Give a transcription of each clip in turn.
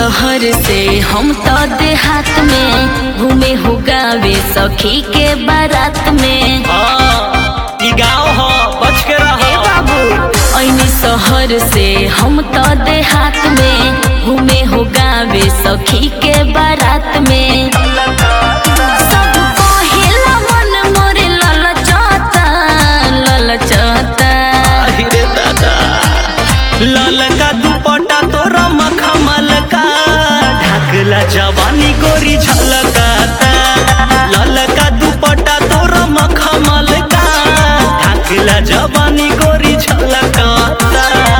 शहर से हम तो देहात में घूमे हो गावे सखी के बारात में हाँ, ई गाँव ह बच के ए रह बाबू ऐनी शहर से हम तो देहात में घूमे हो गावे सखी के बारात में सब कहेला मन मोरे ललचता ललचता अरे दादा ललका दुपट्टा तोरा मखमल का ढाकला जवानी गोरी झलकाता ललका दुपट्टा तोरा मखमल का ढाकला जवानी गोरी झलकाता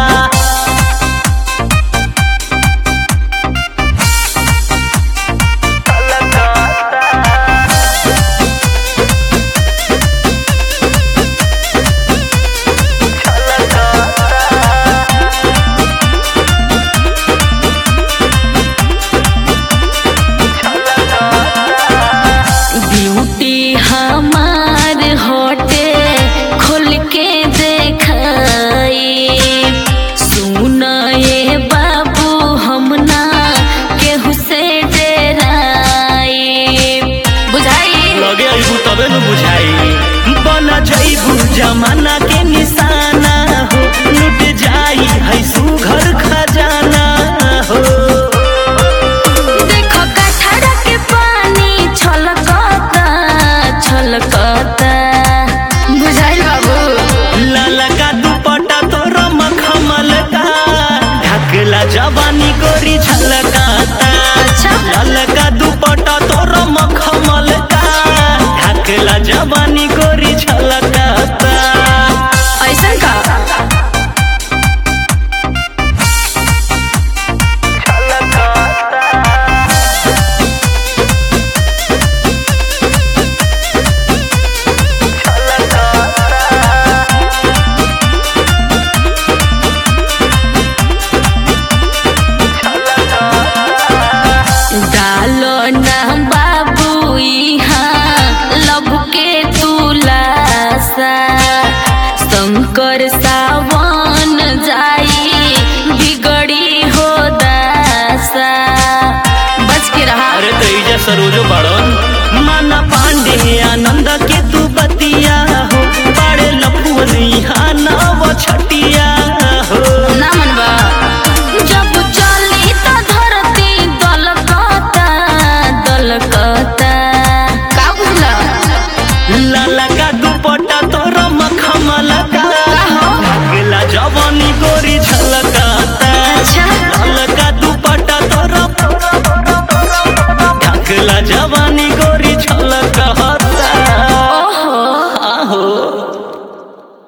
ब्यूटी हमार होटे खोल के देखाई सुन ये बाबू हम ना केहू से डराई बुझाई लगे अइबू तबे न बुझाई बन जइबू जमाना के निशाना हो लुट जाई है सुघर खजाना हो देखो कठड़ा के पानी छलकता छलकता बुझाई बाबू ललका दुपट्टा तोर मखमल का ढकला जवानी गोरी झलकाता अच्छा। ललका दुपट्टा तोर मखमल का ढकला जवानी गोरी झलकाता ऐसन का डालो ना बाबू यहाँ लब के तुलासा शंकर सावन जाई बिगड़ी हो दासा बच के रहा अरे तेजा सरोजो बड़न माना पांडे आनंद के तू बतिया हो बड़े लफुन यहाँ नव छटिया